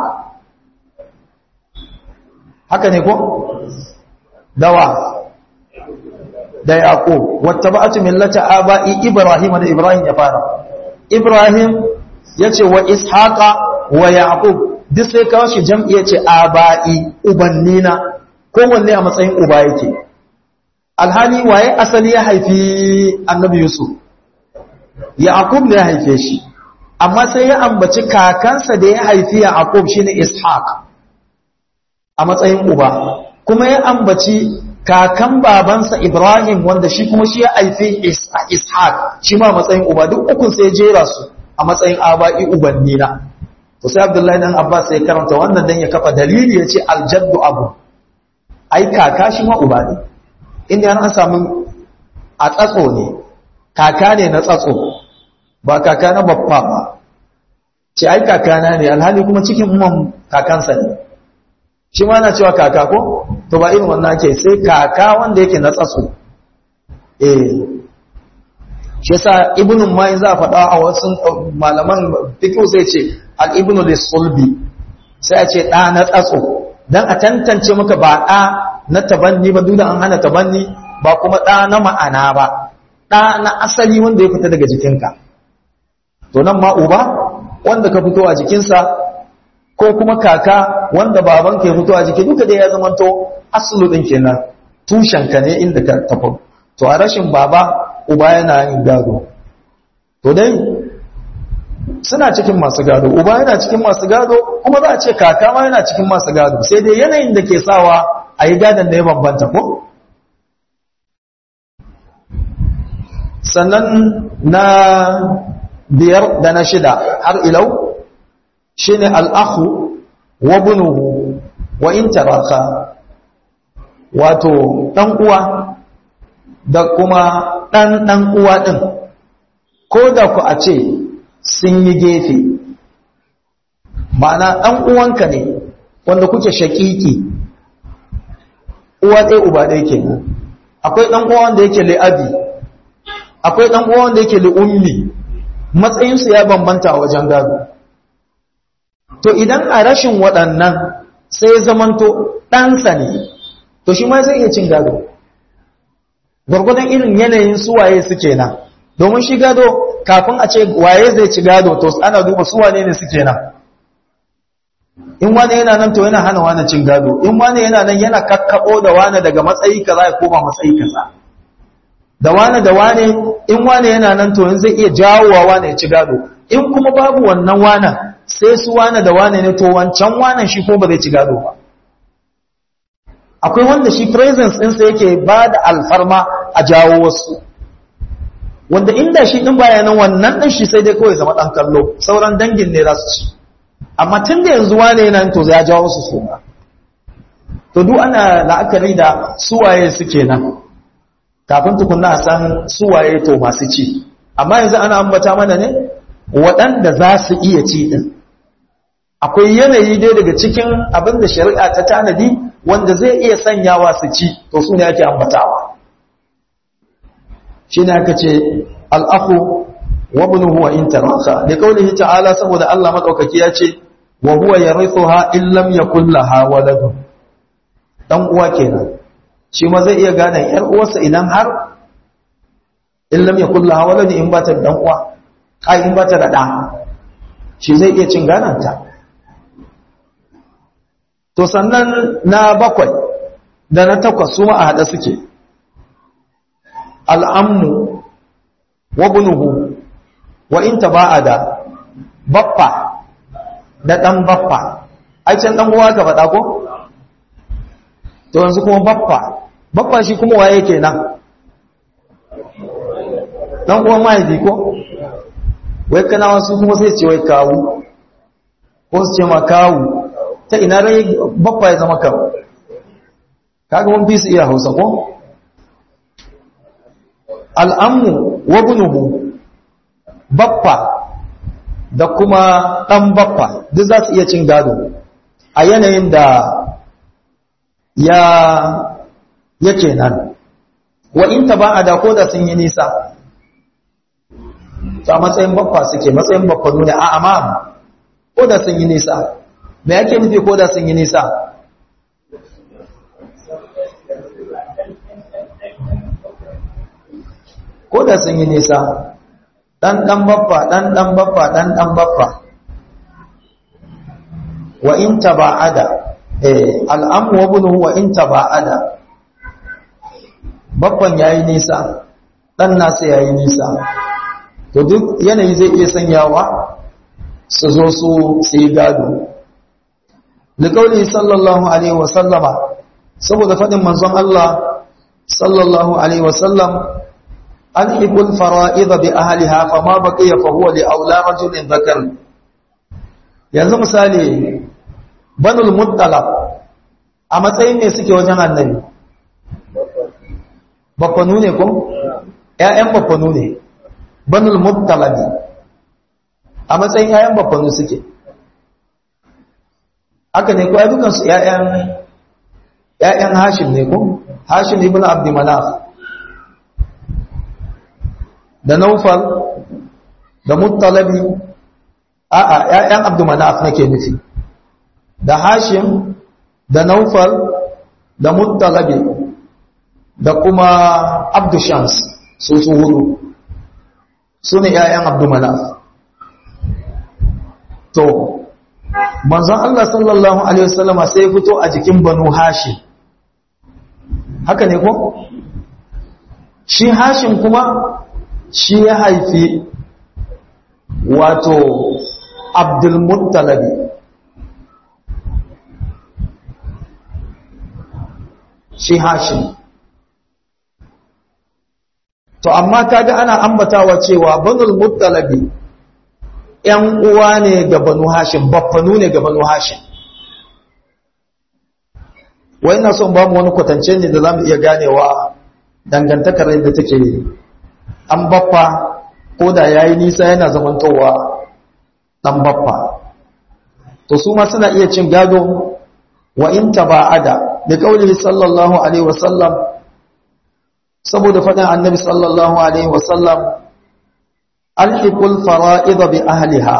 haka ne ko dawa da yaqub wattaba'tu millata aba'i ibrahima da ibrahim ya fara ibrahim yace wa ishaqa wa yaqub duk sai kawo shi jam'i yace aba'i ubannina kowanne a matsayin uba yake alhali waye asali ya haifi annabi yusuf yaqub ne ya haife shi amma sai ya ambaci kakansa da ya haifi yaqub shine ishaq a matsayin uba kuma ya ambaci kakan babansa Ibrahim wanda shi kuma shi ya haifi Ishaq shi ma matsayin uba duk ukun sai jera su a matsayin aba'i ubannina to sai Abdullahi dan Abbas sai karanta wannan dan ya kafa dalili yace aljaddu abu ai kaka shi ma uba ne inda an samu a tsatso ne kaka ne na tsatso ba kaka na babba ba ce ai kakana ne alhali kuma cikin umman kakansa ne shi ma na cewa kaka ko to ba irin wannan ke sai kaka wanda yake na tsatso eh shi yasa ibnu ma za a faɗa a wasu malaman fiqh sai ce al ibnu lisulbi sai a ce da na tsatso dan a tantance maka ba da na tabanni ba duk da an hana tabanni ba kuma da na ma'ana ba da na asali wanda ya fita daga jikinka to nan ma uba wanda ka fito a jikinsa ko kuma kaka wanda baban ke fito a jiki duka dai ya zamanto asulu din kenan tushen ka ne inda ka tafi to a rashin baba uba yana yin gado to dai suna cikin masu gado uba yana cikin masu gado kuma za a ce kaka ma yana cikin masu gado sai dai yanayin da ke sawa a yi gadon da ya bambanta ko sannan na biyar da na shida har ilau shi ne al'ahu wa bunuhu wa in taraka wato ɗan uwa da kuma ɗan ɗan uwa ɗin ko da ku a ce sun yi gefe ma'ana ɗan uwanka ne wanda kuke shaƙiƙi uwa ɗaya uba ɗaya ke akwai ɗan uwa wanda yake li'abi akwai ɗan uwa wanda yake li'ummi matsayinsu ya bambanta a wajen gado to idan a rashin waɗannan sai zamanto ɗansa ne to shi ma zai iya cin gado gwargwadon irin yanayin suwaye suke nan domin shi gado kafin a ce waye zai ci gado to ana duba suwane ne suke nan in wani yana nan to yana hana wani cin gado in wani yana nan yana kakkaɓo da wani daga matsayi kaza ya koma matsayi kaza da wani da wani in wani yana nan to zai iya jawowa wani ya ci gado in kuma babu wannan wanan sai su wani da wani ne to wancan wanan shi ko ba zai ci gado ba akwai wanda shi presence ɗinsa yake ba da alfarma a jawo wasu wanda inda shi ɗin bayanan wannan ɗin shi sai dai kawai zama ɗan kallo sauran dangin ne za su ci amma tun da yanzu wane yana to ya jawo su suna to duk ana la'akari da suwaye suke nan kafin tukunna a san suwaye to masu ci amma yanzu ana ambata mana ne waɗanda za su iya ci ɗin akwai yanayi dai daga cikin abin da shari'a ta tanadi wanda zai iya sanyawa su ci to su ne ake ambatawa shi ne aka ce al'afu wa bunuhu wa in taraka da kaulihi ta'ala saboda Allah madaukaki ya ce wa huwa yarithuha in lam yakul laha waladun dan uwa kenan shi ma zai iya gane yar uwarsa idan har in lam yakul laha waladun in bata da dan uwa ai in bata da da shi zai iya cin gananta to sannan na bakwai da na takwas su ma a hada suke al'ammu wa bunuhu wa in taba'ada baffa da dan baffa ai can dan uwa ka faɗa ko to yanzu kuma baffa baffa shi kuma waye kenan dan uwan mahaifi ko wai kana wasu kuma sai ce wai kawu ko su ce ma kawu ta ina rai baffa ya zama kawu kaga mun fi su iya hausa ko al'ammu wa bunuhu baffa da kuma ɗan baffa duk za su iya cin gado a yanayin da ya yake nan wa in ta ba a da ko da sun yi nisa ta matsayin baffa suke matsayin baffa nuna a amam ko da sun yi nisa me yake nufi ko da sun yi nisa ko da sun yi nisa ɗan ɗan baffa ɗan ɗan baffa ɗan ɗan baffa wa in taba'ada eh al'amu wa bunuhu wa in taba'ada baffan yayi nisa ɗan nasa yayi nisa to duk yanayi zai iya sanyawa su zo su sai gado liƙauli sallallahu alaihi wa sallama saboda faɗin manzon Allah sallallahu alaihi wa sallam ألحق الفرائض بأهلها فما بقي فهو لأولى رجل ذكر yanzu misali banul muttalab a matsayin ne suke wajen annabi baffanu ne ko ƴaƴan baffanu ne banul muttalab a matsayin ƴaƴan baffanu suke haka ne ko ai dukan su ƴaƴan ƴaƴan hashim ne ko hashim ibn abd manaf da naufal da muttalabi a'a ƴaƴan abdumanaf nake nufi da hashim da naufal da muttalabi da kuma abdushams su su hudu su ne ƴaƴan abdumanaf to manzon Allah sallallahu alaihi wasallama sai fito a jikin banu hashim haka ne ko shi hashim kuma shi ya haifi wato abdulmuttalabi shi hashim to amma kaga ana ambatawa cewa banul muttalabi ‘yan uwa ne ga banu hashim baffanu ne ga banu hashim wai na son ba mu wani kwatance ne da za mu iya ganewa dangantakar yadda take an baffa ko da ya yi nisa yana zamantowa ɗan baffa to su ma suna iya cin gado wa in taba'ada da kauli sallallahu alaihi wasallam saboda faɗin annabi sallallahu alaihi wasallam alhiqul fara'id bi ahliha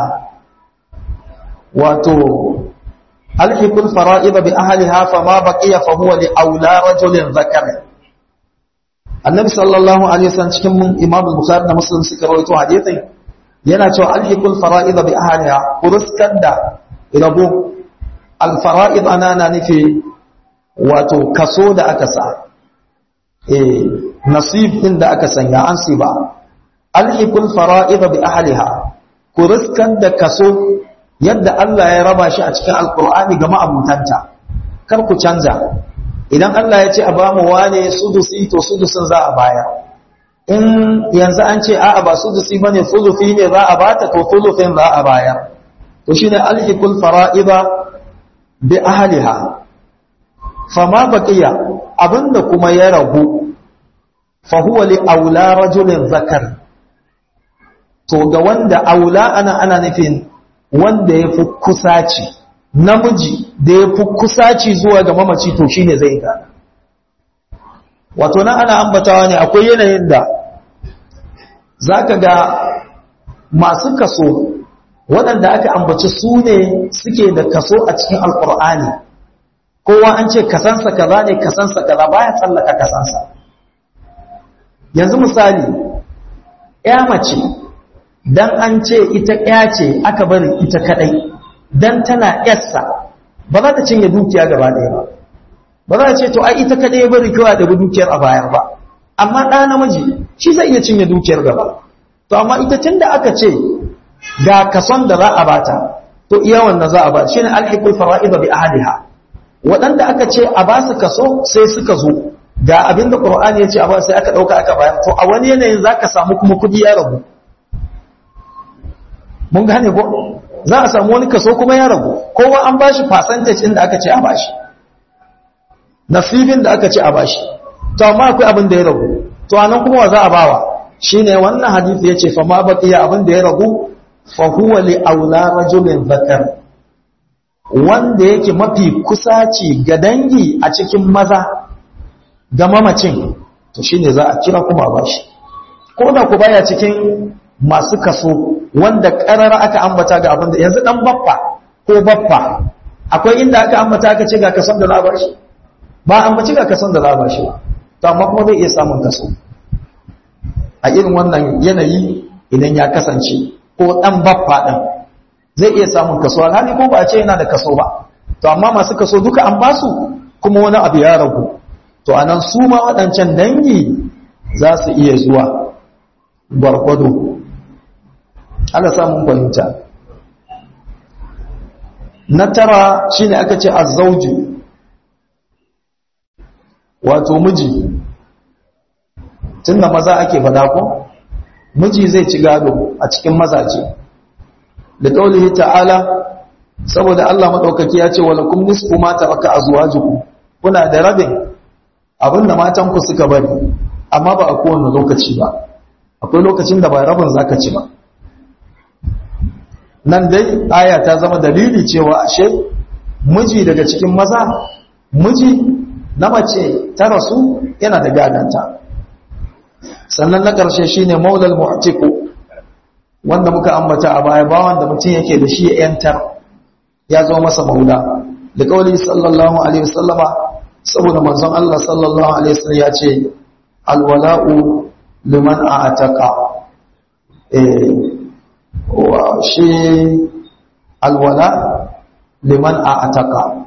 wato alhiqul fara'id bi ahliha fama baqiya fa huwa li aula rajulin zakar annabi sallallahu alaihi wasallam cikin imam al-bukhari da muslim suka rawaito hadisin yana cewa alhiqul fara'id bi ahliha kuruskan da rabo al-fara'id ana na nufi wato kaso da aka sa eh nasib din da aka sanya an siba alhiqul fara'id bi ahliha kuruskan da kaso yadda Allah ya raba shi a cikin alqur'ani ga ma'abutanta kar ku canza idan Allah ya ce a ba mu wane sudusi to sudusin za a baya in yanzu an ce a'a ba sudusi bane sulufi ne za a bata to sulufin za a baya to shine alhiqul fara'ida bi ahliha fama baqiya abinda kuma ya ragu fa huwa li aula rajulin zakar to ga wanda aula ana ana nufin wanda yafi kusaci namiji da ya fi kusaci zuwa ga mamaci to shi ne zai gana wato nan ana ambatawa ne akwai yanayin da za ka ga masu kaso waɗanda aka ambaci su ne suke da kaso a cikin alkur'ani kowa an ce kasansa kaza ne kasansa kaza baya tsallaka kasansa yanzu misali ya mace dan an ce ita ya ce aka bari ita kadai dan tana yarsa ba za ta cinye dukiya gaba ɗaya ba ba za ta ce to ai ita kaɗai ya bari kawai da dukiyar a bayar ba amma ɗa namiji shi zai iya cinye dukiyar gaba to amma ita tun da aka ce ga kason da za a bata to iya wannan za a ba shine alhiqul fara'id bi ahliha waɗanda aka ce a ba su kaso sai suka zo ga abin da qur'ani ya ce a ba sai aka ɗauka aka bayar to a wani yanayin zaka samu kuma kuɗi ya rabu mun gane ko za a samu wani kaso kuma ya ragu kowa an ba shi percentage inda aka ce a ba shi nasibin da aka ce a ba shi to amma akwai abin da ya ragu to anan kuma wa za a bawa shine wannan hadisi yace fa ma baqiya abin da ya ragu fa huwa li aula rajulin zakar wanda yake mafi kusaci ga dangi a cikin maza ga mamacin to shine za a kira kuma ba shi ko da ku baya cikin masu kaso wanda karara aka ambata ga abin da yanzu dan baffa ko baffa akwai inda aka ambata aka ce ga kason da za a bashi ba ambaci ga kason da za a bashi ba to amma kuma zai iya samun kaso a irin wannan yanayi idan ya kasance ko dan baffa din zai iya samun kaso alhali ko ba a ce yana da kaso ba to amma masu kaso duka an basu kuma wani abu ya ragu to anan su ma waɗancan dangi za su iya zuwa gwargwado ana samun fahimta na tara shine aka ce azzauji wato miji tunda maza ake fada ko miji zai ci gado a cikin mazaje da kaulihi ta'ala saboda Allah madaukaki ya ce walakum nisfu ma taraka azwajukum kuna da rabin abinda matan ku suka bari amma ba a kowane lokaci ba akwai lokacin da ba rabin zaka ci ba nan dai aya ta zama dalili cewa ashe miji daga cikin maza miji na mace ta rasu yana da gadanta sannan na ƙarshe shine maulal mu'tiku wanda muka ambata a baya ba wanda mutum yake da shi ya yantar ya zo masa maula da kauli sallallahu alaihi wasallama saboda manzon Allah sallallahu alaihi wasallam ya ce alwala'u liman a'taqa eh wa shi alwala liman a ataka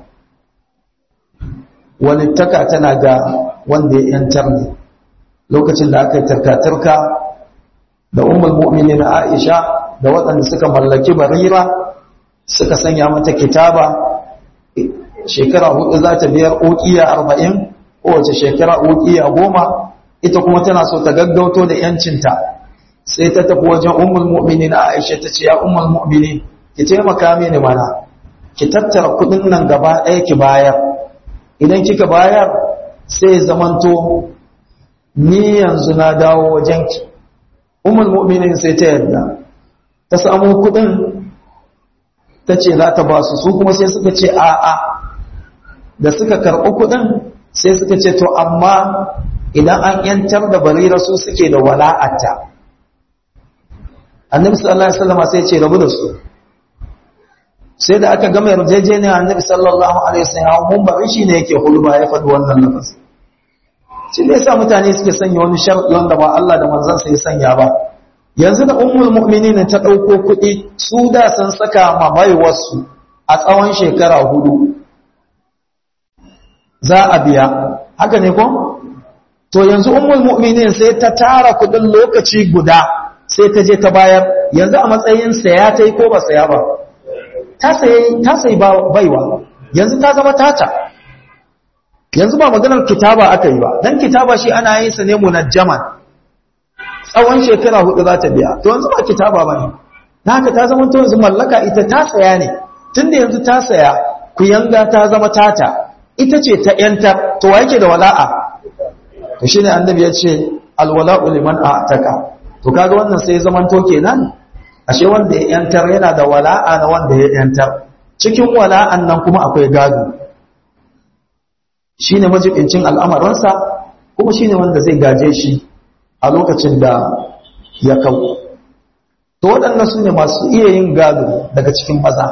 walittaka tana ga wanda ya yantar ne lokacin da aka yi tarkatarka da umar mu'mini na aisha da waɗanda suka mallaki barira suka sanya mata kitaba shekara hudu za ta biyar ukiya arba'in kowace shekara ukiya goma ita kuma tana so ta gaggauto da yancinta sai ta tafi wajen umar mu'mini na aisha ta ce ya umar mu'mini ki taimaka mini mana ki tattara kudin nan gaba ɗaya ki bayar idan kika bayar sai zamanto ni yanzu na dawo wajenki umar mu'minin sai ta yarda ta samu kudin ta ce za ta ba su su kuma sai suka ce a'a da suka karɓi kudin sai suka ce to amma idan an yantar da barira su suke da wala'ata annabi sallallahu alaihi wasallam sai ce rabu da su sai da aka gama yarjejeniya annabi sallallahu alaihi wasallam mun ba shi ne yake hulba ya faɗi wannan lafazi shi ne yasa mutane suke sanya wani sharɗi wanda ba Allah da manzon sa ya sanya ba yanzu da ummul mu'minin ta dauko kuɗi su da san saka ma baiwarsu a tsawon shekara hudu za a biya haka ne ko to yanzu ummul mu'minin sai ta tara kuɗin lokaci guda sai ta je ta bayar yanzu a matsayin saya ta yi ko ba saya ba ta sayi baiwa yanzu ta zama tata yanzu ba maganar kitaba aka yi ba don kitaba shi ana yin sa ne munajjaman tsawon shekara hudu za ta biya to yanzu ba kitaba ba ne na haka ta zama to yanzu mallaka ita ta saya ne tun da yanzu ta saya ku yanga ta zama tata ita ce ta yanta to wa yake da wala'a to shine annabi ya ce alwala'u liman a'taka to kaga wannan sai zaman to kenan ashe wanda ya yantar yana da wala'a na wanda ya yantar cikin wala'an nan kuma akwai gado shine majibincin al'amarinsa kuma shine wanda zai gaje shi a lokacin da ya kau to waɗannan su ne masu iya yin gado daga cikin maza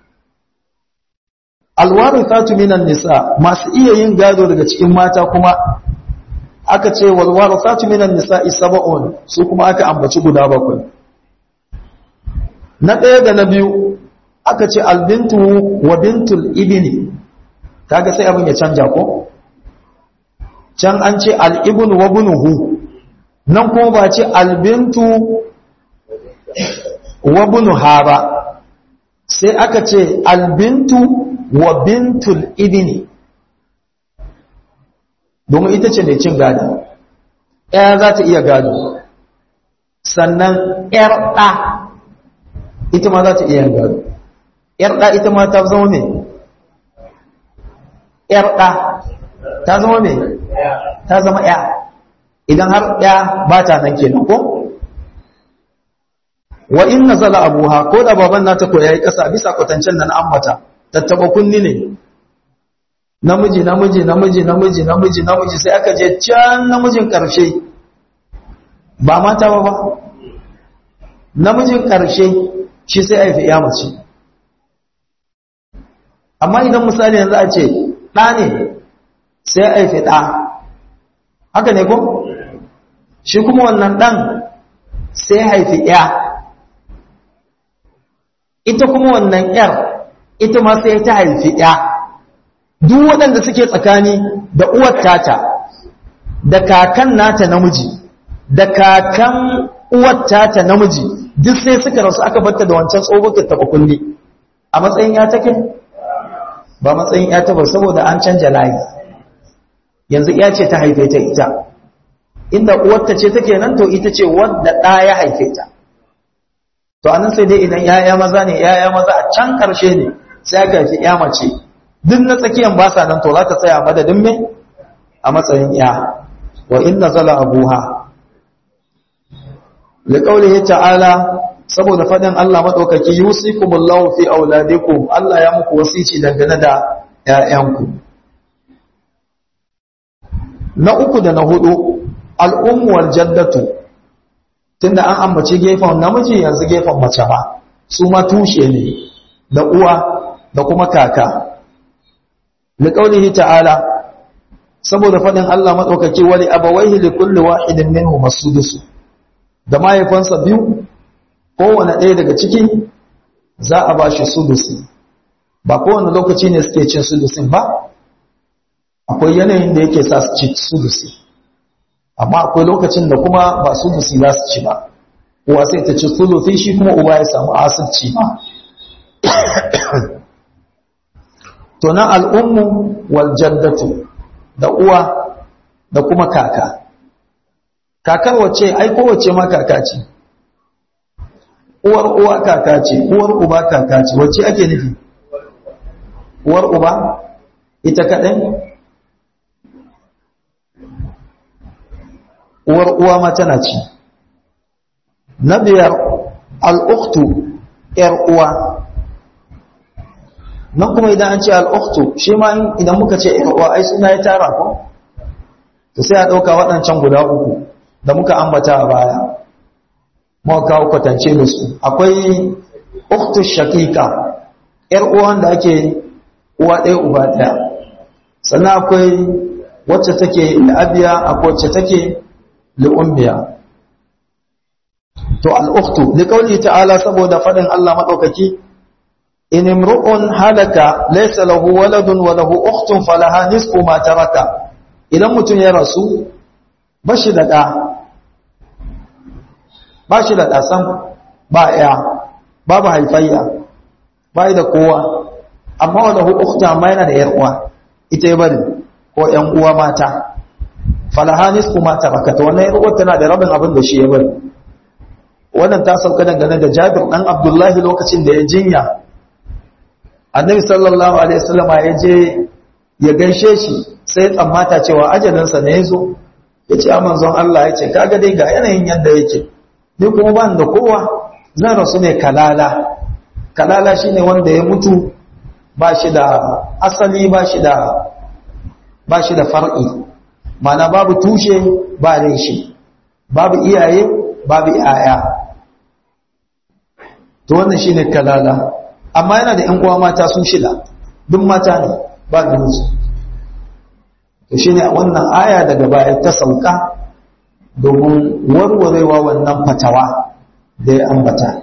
alwarithatu minan nisa masu iya yin gado daga cikin mata kuma aka ce walwarithatu minan nisa sab'un su kuma aka ambaci guda bakwai na ɗaya da na biyu aka ce albintu wa bintul ibini kaga sai abin ya canja ko can an ce al'ibnu wa bunuhu nan kuma ba ce albintu wa bunuha ba sai aka ce albintu wa bintul ibini domin ita ce mai cin gado ya za ta iya gado sannan ‘yar ɗa ita ma za ta iya gado ‘yar ɗa ita ma ta zama mai ‘yar ɗa ta zama mai ta zama ‘ya idan har ‘ya ba ta nan kenan ko wa in na zala abuha ko da baban nata ko ya yi ƙasa bisa kwatancen da na ambata tattaba kunni ne namiji namiji namiji namiji namiji namiji sai aka je can namijin ƙarshe ba mata ba ba namijin ƙarshe shi sai haifi ya mace amma idan misali yanzu a ce ɗa ne sai haifi ɗa haka ne ko shi kuma wannan ɗan sai haifi ya ita kuma wannan ‘yar ita ma sai ta haifi ya duk waɗanda suke tsakani da uwar tata da kakan nata namiji da kakan uwar tata namiji duk sai suka rasu aka batta da wancan tsohuwar taɓa kulli a matsayin ya take ba matsayin ya ta ba saboda an canja layi yanzu ya ce ta haife ta ita inda uwarta ce take nan to ita ce wadda ɗa ya haife ta to anan sai dai idan yaya maza ne yaya maza a can ƙarshe ne sai aka haifi ya mace duk na tsakiyan ba sa nan to za ta tsaya madadin me a matsayin ya wa inna zala abuha liqaulihi ta'ala saboda fadin Allah madaukaki yusikumullahu fi auladikum Allah ya muku wasici dangane da ƴaƴanku na uku da na hudu al'ummu wal jaddatu tunda an ambaci gefen namiji yanzu gefen mace ba su ma tushe ne da uwa da kuma kaka liqaulihi ta'ala saboda fadin Allah madaukaki wali abawaihi likulli wahidin minhum as-sudus da mahaifansa biyu kowane ɗaya daga ciki za a ba shi sudusi ba kowane lokaci ne suke cin sulusin ba akwai yanayin da yake sa su ci sulusi amma akwai lokacin da kuma ba sulusi za su ci ba uwa sai ta ci sulusi shi kuma uba ya samu asirci ba to na al'ummu wal jaddatu da uwa da kuma kaka kakar wace ai kowace ma kaka ce uwar uwa kaka ce uwar uba kaka ce wace ake nufi uwar uba ita kaɗai uwar uwa ma tana ci na biyar al'uktu ‘yar uwa nan kuma idan an ce al'uktu shi ma idan muka ce ‘yar uwa ai suna ya tara ko to sai a ɗauka waɗancan guda uku da muka ambata a baya muka kawo kwatance da su akwai uktu shakika ‘yar uwan da ake uwa ɗaya uba ɗaya sannan akwai wacce take la'abiya akwai wacce take li'ummiya to al'uktu liƙauli ta'ala saboda faɗin Allah maɗaukaki in imru'un halaka laysa lahu waladun wa lahu ukhtun falaha nisfu ma taraka idan mutum ya rasu bashi da ɗa bashi da ɗasan ba ya babu haifayya bai da kowa amma wa lahu ukhtu amma yana da yar uwa ita ya bari ko ƴan uwa mata falaha nisfu ma taraka to wannan yar uwa tana da rabin abin da shi ya bari wannan ta sauka dangane da Jabir dan Abdullahi lokacin da ya jinya Annabi sallallahu alaihi wasallama ya je ya gaishe shi sai ya tsammata cewa ajalinsa ne yazo yace a manzon Allah yace kaga dai ga yanayin yanda yake ni kuma ban da kowa zan rasu ne kalala kalala shine wanda ya mutu ba shi da asali ba shi da ba shi da far'i mana babu tushe ba reshe babu iyaye babu iyaya to wannan shine kalala amma yana da ƴan uwa mata sun shida duk mata ne ba namiji to shine wannan aya daga baya ta sauka domin warwarewa wannan fatawa da ya ambata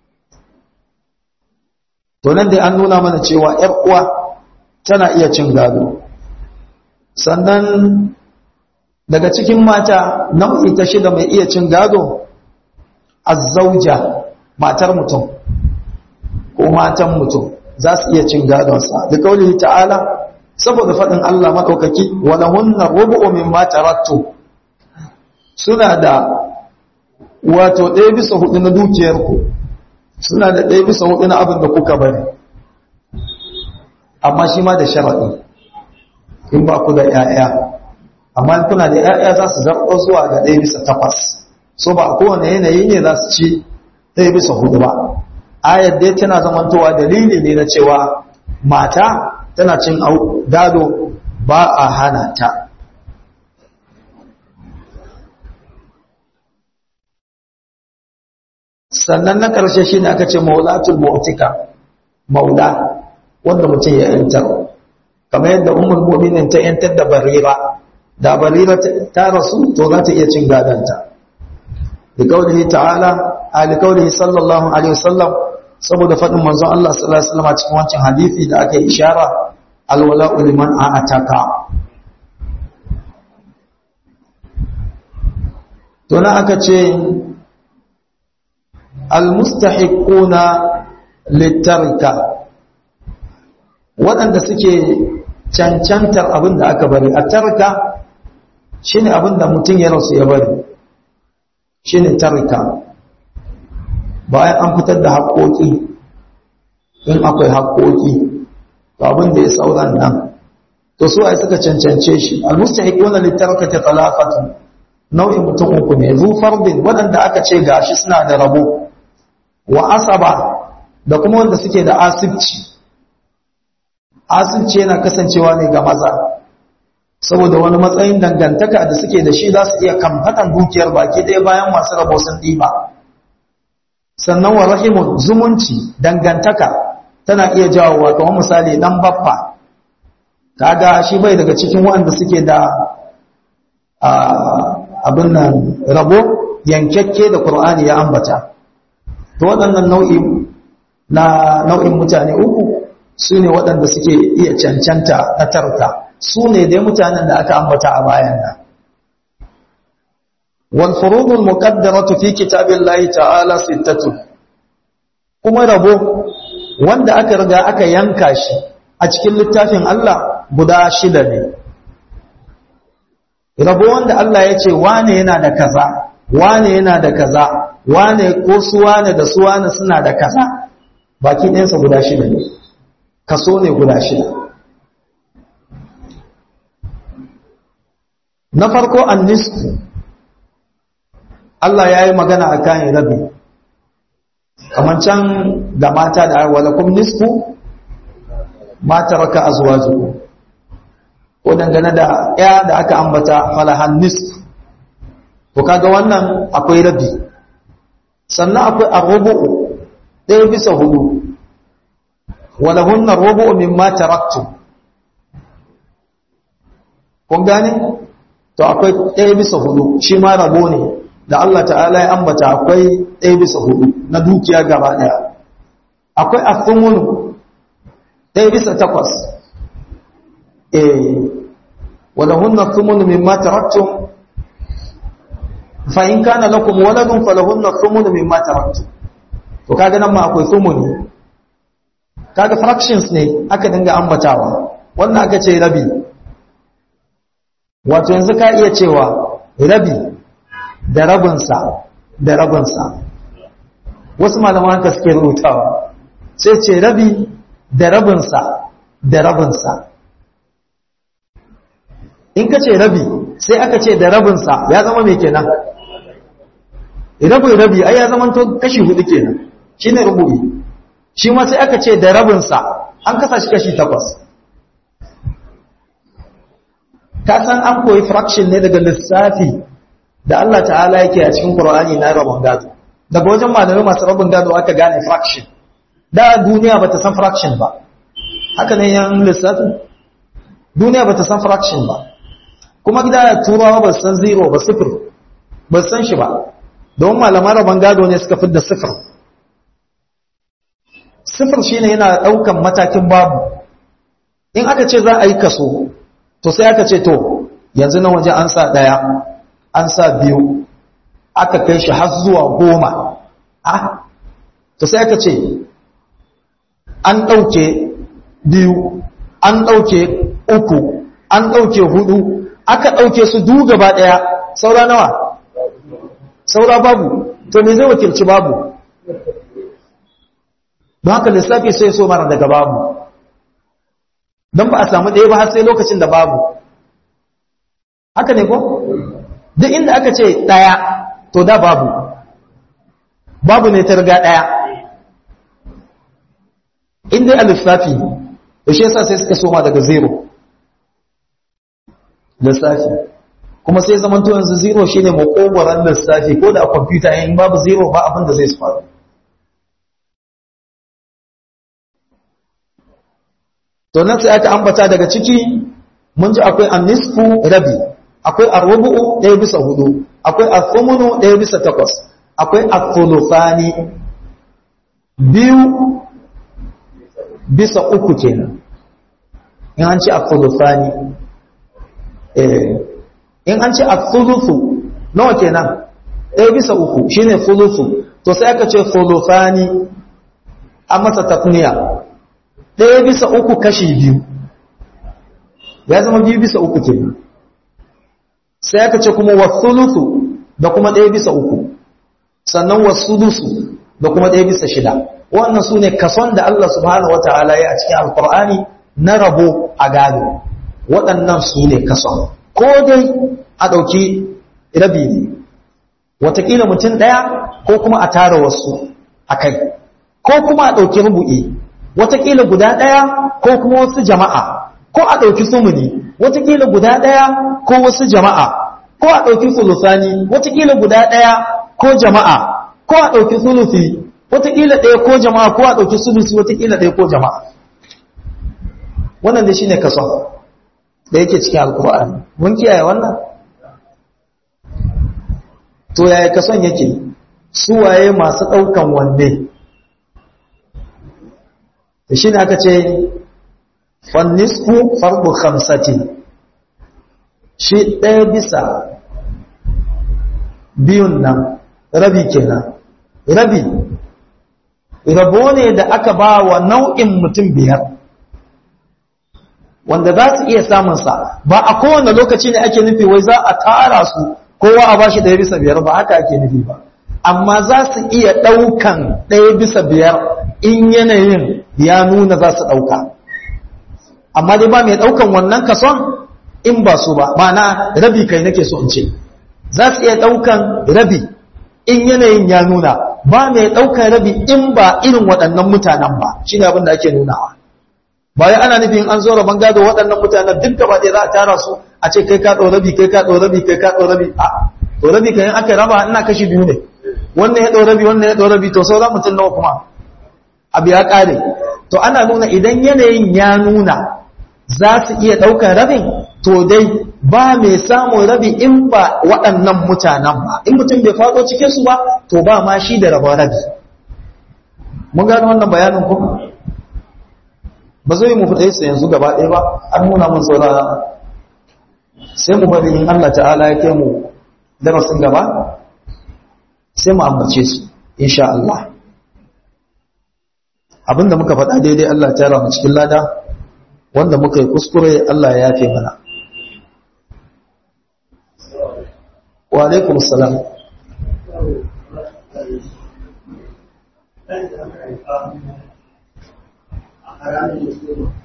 to nan dai an nuna mana cewa ƴar uwa tana iya cin gado sannan daga cikin mata nau'i ta shida mai iya cin gado azzauja matar mutum ko matan mutum za su iya cin gadonsa da kauli ta'ala saboda faɗin Allah maɗaukaki wala hunna rubu'u mimma taraktu suna da wato ɗaya bisa hudu na dukiyarku suna da ɗaya bisa hudu na abin da kuka bari amma shi ma da sharaɗi in ba ku da ‘ya'ya amma kuna da ‘ya'ya za su zarɓo zuwa ga ɗaya bisa takwas so ba a kowane yanayi ne za su ci ɗaya bisa hudu ba ayar dai tana zamantowa dalili ne na cewa mata tana cin gado ba a hana ta sannan na ƙarshe shi ne aka ce maulatul mu'tika maula wanda mutum ya yantar kamar yadda umar mu'minin ta yantar da barira da barira ta rasu to za ta iya cin gadanta da kaulihi ta'ala a da kaulihi sallallahu alaihi wasallam saboda faɗin manzon Allah sallallahu alaihi wasallam cikin wancan hadisi da aka yi ishara alwala'u liman a'ataka to na aka ce almustahiquna litarika waɗanda suke cancantar abin da aka bari a tarka shine abin da mutum ya rasu ya bari shine tarika bayan an fitar da haƙoƙi in akwai haƙoƙi to abin da ya sauran nan to su ai suka cancance shi almustahiquna litarikati talaqatu nau'in mutum uku ne zu fardin waɗanda aka ce gashi suna da rabo wa asaba da kuma wanda suke da asibci asibci yana kasancewa ne ga maza saboda wani matsayin dangantaka da suke da shi za su iya kamfatan dukiyar baki ɗaya bayan masu rabo sun ɗiba sannan wa rahimun zumunci dangantaka tana iya jawowa kamar misali dan baffa kaga shi bai daga cikin waɗanda suke da abin nan rabo yankakke da Qur'ani ya ambata to waɗannan nau'i na nau'in mutane uku su ne waɗanda suke iya cancanta na tarta su ne dai mutanen da aka ambata a bayan nan wal furudul muqaddaratu fi kitabillahi ta'ala sittatu kuma rabo wanda aka riga aka yanka shi a cikin littafin Allah guda shida ne rabo wanda Allah ya ce wane yana da kaza wane yana da kaza wane ko su wane da su wane suna da kaza baki ɗayansa guda shida ne kaso ne guda shida na farko an nisfu Allah ya yi magana a kayan rabi kamar can ga mata da walakun nisfu mata raka a zuwa zuwa ko dangane da ya da aka ambata falahan nisfu to kaga wannan akwai rabi sannan akwai arrubu'u ɗaya bisa hudu walahunna arrubu'u mimma taraktu kun gane to akwai ɗaya bisa hudu shi ma rabo ne da Allah ta'ala ya ambata akwai ɗaya bisa hudu na dukiya gaba ɗaya akwai athumunu ɗaya bisa takwas eh walahunna athumunu mimma taraktum fa in kana lakum waladun falahunna thumunu mimma taraktum to kaga nan ma akwai thumuni kaga fractions ne aka dinga ambatawa wannan aka ce rabi wato yanzu ka iya cewa rabi da rabinsa da rabinsa wasu malaman haka suke rubutawa sai ce rabi da rabinsa da rabinsa in ka ce rabi sai aka ce da rabinsa ya zama mai kenan rabin rabi ai ya zama to kashi hudu kenan shi ne rubu'i shi ma sai aka ce da rabinsa an kasa shi kashi takwas ka san an koyi fraction ne daga lissafi da Allah ta'ala yake a cikin Qur'ani na rabon gado daga wajen malamai masu rabon gado aka gane fraction da duniya bata san fraction ba haka ne yan lissafi duniya bata san fraction ba kuma gida turawa ba san zero ba sifir ba san shi ba don malaman rabon gado ne suka fidda sifir sifir shine yana daukan matakin babu in aka ce za a yi kaso to sai aka ce to yanzu na waje an sa ɗaya an sa biyu aka kai shi har zuwa goma ah to sai aka ce an ɗauke biyu an ɗauke uku an ɗauke hudu aka ɗauke su du gaba ɗaya saura nawa saura babu to me zai wakilci babu don haka lissafi sai so mara daga babu don ba a samu ɗaya ba har sai lokacin da babu haka ne ko duk inda aka ce ɗaya to da babu babu ne ta riga ɗaya inda a lissafi da shi yasa sai suka soma daga zero lissafi kuma sai zaman to yanzu zero shine makogoran lissafi ko da a kwamfuta in babu zero ba abin da zai su faru to nan sai aka ambata daga ciki mun ji akwai annisfu rabi akwai arrubu'u ɗaya bisa hudu akwai athumunu ɗaya bisa takwas akwai athuluthani biyu bisa uku kenan in an ce athuluthani eh in an ce athuluthu nawa kenan ɗaya bisa uku shine thuluthu to sai aka ce thuluthani a masa tafniya ɗaya bisa uku kashi biyu ya zama biyu bisa uku kenan sai aka ce kuma wasulusu da kuma ɗaya bisa uku sannan wasulusu da kuma ɗaya bisa shida wannan su ne kason da Allah subhanahu wa ta'ala ya a cikin alkur'ani na rabo a gado waɗannan su ne kason ko dai a ɗauki rabi ne watakila mutum ɗaya ko kuma a tara wasu a kai ko kuma a ɗauki rubu'i watakila guda ɗaya ko kuma wasu jama'a ko a ɗauki sumuni watakila guda ɗaya ko wasu jama'a ko a ɗauki sulusani watakila guda ɗaya ko jama'a ko a ɗauki sulusi watakila ɗaya ko jama'a ko a ɗauki sulusi watakila ɗaya ko jama'a wannan da shi ne kaso da yake cikin alkur'ani mun kiyaye wannan to yaya kason yake su waye masu ɗaukan wanne da shi ne aka ce fannisku farko hamsati shi ɗaya bisa biyun nan rabi kenan rabi rabo ne da aka ba wa nau'in mutum biyar wanda za su iya samunsa ba a kowane lokaci ne ake nufi wai za a tara su kowa a ba shi ɗaya bisa biyar ba haka ake nufi ba amma za su iya ɗaukan ɗaya bisa biyar in yanayin ya nuna za su ɗauka amma dai ba mai ɗaukan wannan kason in ba su ba mana rabi kai nake so in ce za su iya ɗaukan rabi in yanayin ya nuna ba mai ɗaukan rabi in ba irin waɗannan mutanen ba shi ne abin da ake nunawa bayan ana nufin an zo rabon gado waɗannan mutanen duk gaba ɗaya za a tara su a ce kai ka ɗau rabi kai ka ɗau rabi kai ka ɗau rabi a ɗau rabi kan aka raba ina kashi biyu ne wannan ya ɗau rabi wannan ya ɗau rabi to sauran mutum nawa kuma abu ya ƙare to ana nuna idan yanayin ya nuna za su iya ɗaukar rabin to dai ba mai samun rabi in ba waɗannan mutanen ba in mutum bai faɗo cikinsu ba to ba ma shi da rabon rabi mun gano wannan bayanin kuma ba zai mu fita su yanzu gaba ɗaya ba an nuna mun saura sai mu bari in Allah ta'ala ya kai mu darasin gaba sai mu ambace su insha Allah abinda muka faɗa daidai Allah ta rama cikin lada wanda muka yi kuskure Allah ya yafe mana wa alaikum salam a ranar